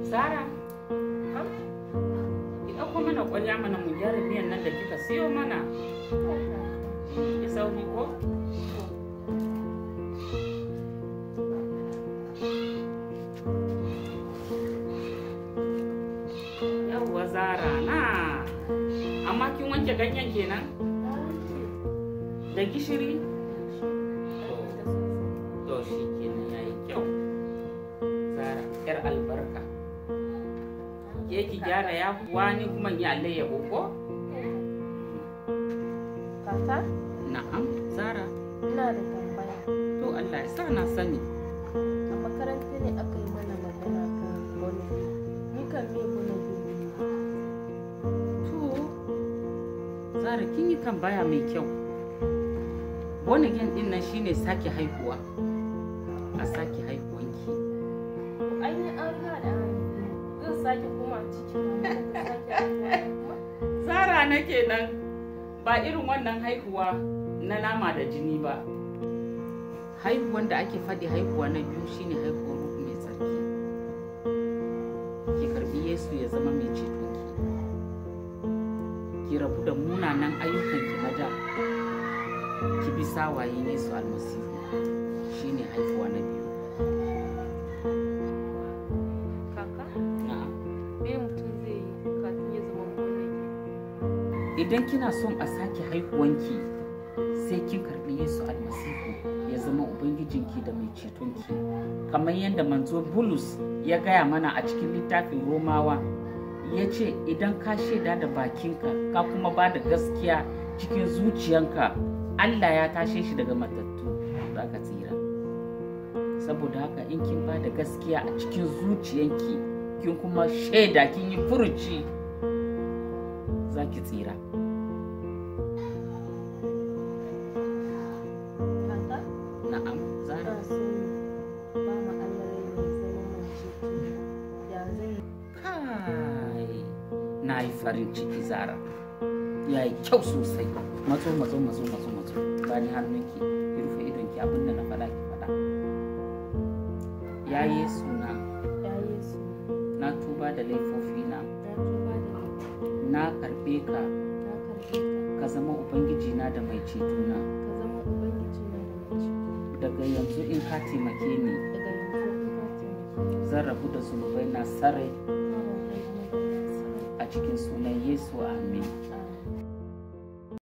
Zara, ki ɗauko mana ƙwarya mana mu gyara miyan nan da kika siyo mana. Ki sauri ko? Yawwa Zara na. Amma kin wanke ganyen kenan? Da gishiri? To shi kenan yayi kyau. Zara, 'yar albarka. Ke ki gyara ya kuwa ni kuma yi alayyahu ko? Kaka, Na'am, Zara. ina da tambaya. To Allah ya sa na sani. A makaranta ne aka yi mana magana kan bonobi. Ni kan me bonobi ne? To, Zara kin yi kan baya mai kyau. Wani gen din nan shine sake haihuwa. A sake haihuwanki. Ai ni an riga da an haife ni. Zan sake koma cikin mama ta sake haihuwa kuma. Zara nake nan ba irin wannan haihuwa na nama da jini ba. Haihuwan da ake faɗi haihuwa na biyu shine haihuwar ruhu mai tsarki. Ki karbi Yesu ya zama mai cetonki. Ki rabu da munanan ayyukanki na da. Ki bi sawayen Yesu almasihu shine haihuwa na biyu. Kaka, Na'am. me mutum zai yi kafin ya zama bonobi? idan kina son a sake haihuwanki sai kin karbi yesu almasihu ya zama ubangijinki da mai cetonki kamar yadda manzo bulus ya gaya mana a cikin littafin romawa ya ce idan ka shaida da bakinka ka kuma ba da gaskiya cikin zuciyanka allah ya tashe shi daga matattu za ka tsira saboda haka in kin ba da gaskiya a cikin zuciyanki kin kuma shaida kin yi furuci za ki tsira Kaka, na'am zara ina so ba ma Allah rai mai zama mai ceto. Ya zan yi? kai na yi farin ciki zara ya yi kyau sosai matso matso matso matso matso bani hannunki ki rufe idonki abinda na faɗa ki faɗa ya yesu na Ya Yesu, na tuba da laifofina na tuba da laifi. na karɓe ka Na karɓe ka. ka zama ubangijina da mai cetona Ka zama Ubangiji na da mai ceto. daga yanzu in ka taimake ni Daga yanzu in ka taimake zan rabu da zunubai na sarai ni, na rabu da nasara. a cikin sunan yesu amin